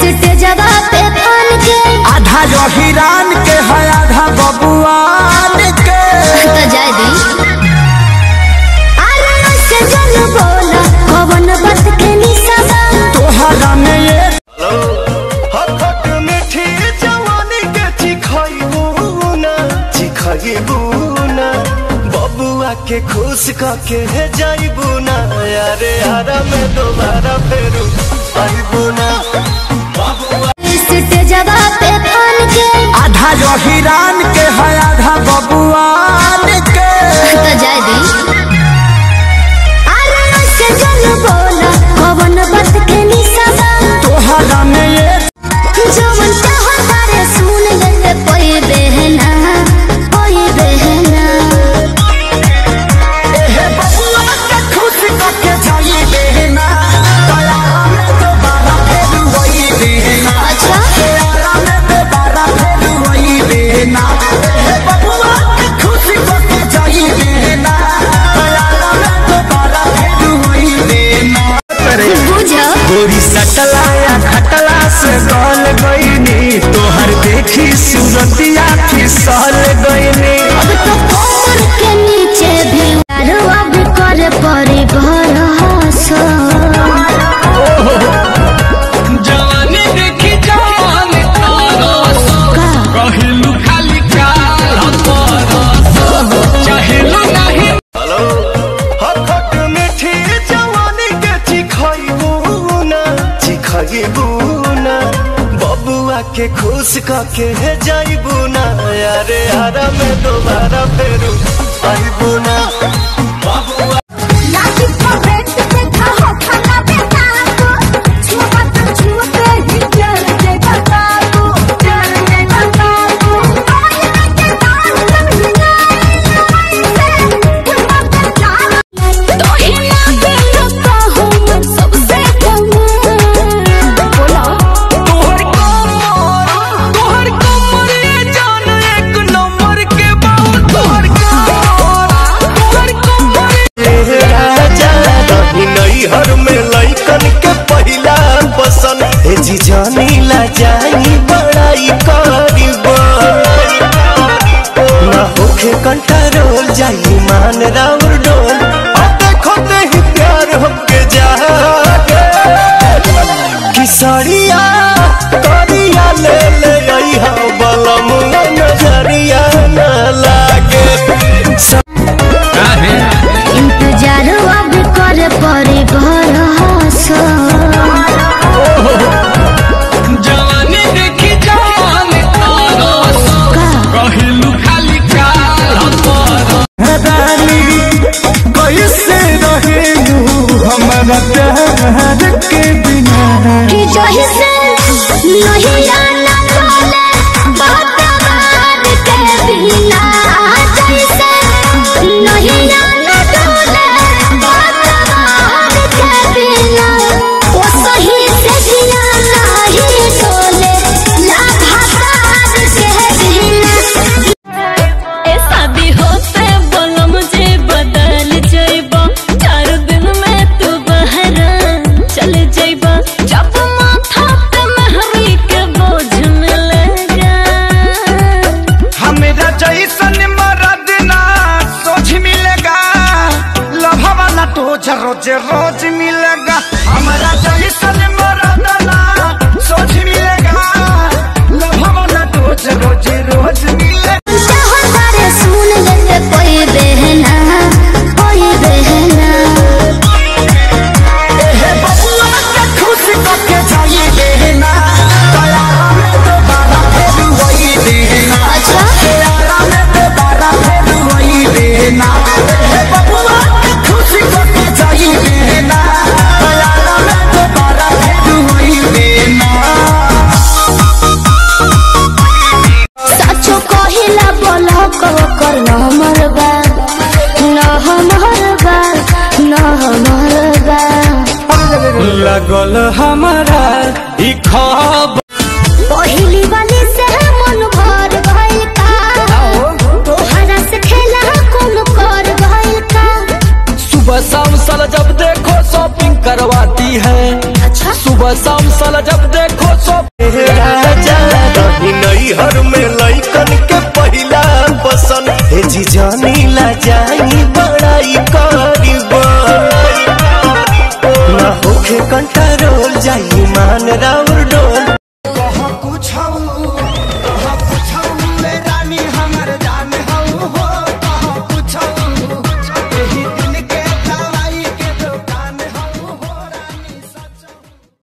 स्टेजवा पे फान के आधा जो हिरान के है आधा बबुआन के तो जाय दी अरे ऐसे जन बोला कवन बात के निशाबा तोहरा में ये हखट मीठी जवानी के चिखइबू ना चिखइबू ना बबुआ के खुश कके जाइबू ना यारे आरा में दोबारा फेरू आइबू ना स्टेजवा पे फान के आधा जो हिरान के है आधा बबुआन के तो जाय दी अरे ऐसे जन बोला कवन बात के निशाबा तोहरा में ये जवन चाहता रे सुन ले कोई बहना कोई बहना हे बबुआ के खुश कके जाई देना दया में दोबारा फेर वही देना अच्छा दया में दोबारा फेर वही देना हे बबुआ के खुश कके जाई देना दया में दोबारा फेर वही देना बुझो गोरी सटलाया खटला से गल गईनी तोहर देखी सूरतिया फिसल गईनी अब तो कमर के नीचे भी रुआ भी करे परी भरोसा जवानी देखी जवान तरस कहिलु खाली काल तरस चाहेलु नाही हेलो हखट मीठी जवानी के चिखइबू ना चिखइबू ना बबुआ के खुश कके जाइबू ना यारे आरा में दोबारा फेरू आइबू ना बबुआ लाठी पर बैठ के खाओ खाना बेटा को छुआ तो छुआ पे ही चल जाए बता को चल जाए बता को आई मैं के दान सब हिलाई से खुदा पे जान तो ही ना दिलता हूँ मैं सबसे कम बोला तोहर कमर तोहर कमर ये जान एक नंबर के बाबू तोहर कमर तोहर कमर राजा रही नैहर में लइकन के पहिला पसंद हे जी जानी ला जाई बड़ाई करीब ना होखे कंट्रोल जाई मान राउर डोल अब देखो ही प्यार हमके जागे किसरिया करिया ले ले आई हा बलम नजरिया न लागे इंतजार अब करे परी भरोसा जवानी देखी जवान तरस कहिलु खाली काल तरस रानी कैसे रहेलू हमारा प्यार के बिना कि जही से नहीं आना बोले बात बात के बिना जैसे नहीं आना बोले बात बात के बिना वो सही से जिया नहीं बोले लाभासार के बिना ए शादी होते बोलो मुझे बदल जाइबा चार दिन में तू बहरा चल जाइबा जब माथा पे महरी के बोझ मिलेगा हमेरा जैसन मरद ना सोच मिलेगा लभवा ना तो रोज रोज मिलेगा हमारा जैसन मरद ना सोच मिलेगा लभवा ना तो रोज रोज मिलेगा चाहता रे सुन ले कोई बहना कोई बहना हे बबुआ के खुश कके जाई देना दया में दोबारा फेर वही देना अच्छा दया में दोबारा फेर वही देना हे बबुआ के खुश कके जाई देना दया में दोबारा फेर वही देना सचो कहिला बोलो को कर न मरबा न हमरबा न हमरबा लगल हमारा ई खबर पहिली वाली से मन भर भइल का तोहरा से खेला कौन कर भइल का सुबह शाम साला जब देखो शॉपिंग करवाती है अच्छा सुबह शाम साला जब देखो शॉपिंग जी जानी ला जाई बड़ाई करीबा ना होखे कंट्रोल जाई मान राउर डो